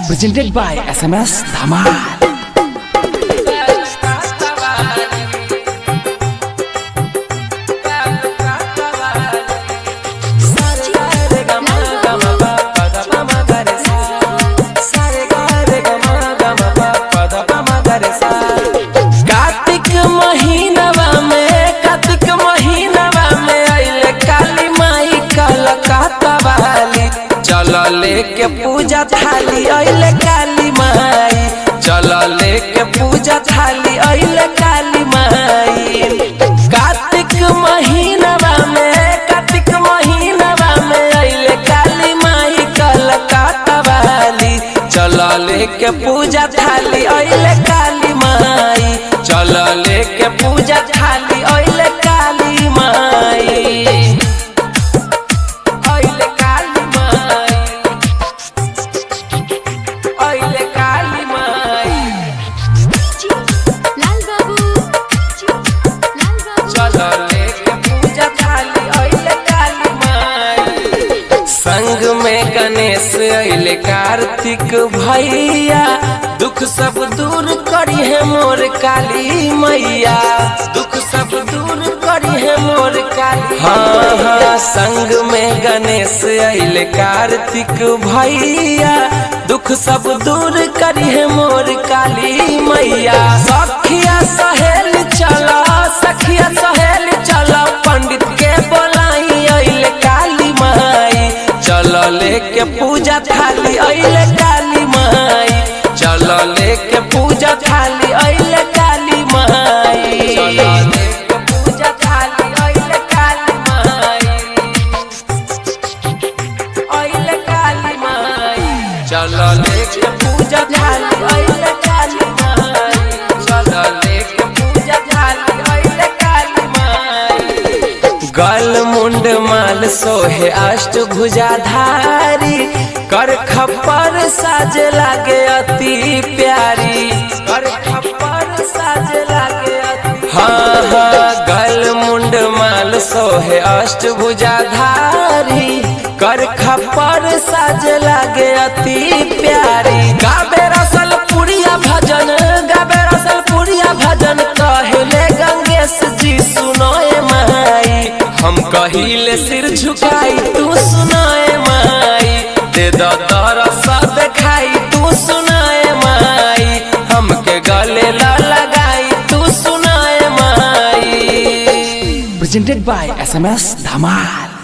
presented by SMS Dhamal. Kartik महीनवा में कार्तिक महीनवा में अइले काली माई कलकत्ता वाली चल लेके पूजा थाली अइले काली माई चल लेके पूजा थाली अइले काली माई कार्तिक महीनवा में कार्तिक महीनवा में अइले काली माई कलकत्ता वाली चल लेके पूजा थाली अइले काली माई चल लेके पूजा थाली अइले काली माई अइले काली माई अइले काली माई लाल बाबू लाल बाबू चल लेके पूजा थाली अइले काली माई संग में गणेश अइले कार्तिक भैया दुख सब दूर करी है मोर काली मैया दुख सब दूर करी है मोर काली हाँ हाँ संग में गणेश अइले कार्तिक भैया दुख सब दूर करी है मोर काली मैया सखिया सहेल चला सखिया सहेल चला पंडित के बोलाई अइले काली माई चल लेके पूजा थाली अइले काली माई चल लेके पूजा थाली अइले काली माई चल लेके पूजा थाली अइले काली माई अइले काली माई चल लेके पूजा थाली अइले काली माई चल लेके पूजा थाली अइले काली माई गल मुंड माल सोहे अष्ट भुजाधारी कर खप्पर साज लागे अति प्यारी कर खप्पर साज लागे अति हाँ हाँ गल मुंड माल सोहे अष्ट भुजाधारी कर खप्पर साज लागे अति प्यारी गाबे रसल पुरिया भजन गाबे रसल पुरिया भजन कहले गंगेश जी सुनोए माई हम कहिले सिर झुकाई तू सुनाए माई दे दो तोरा सब खाई तू सुनाए माई हमके गले ला लगाई तू सुनाए माई Presented by SMS Dhamal.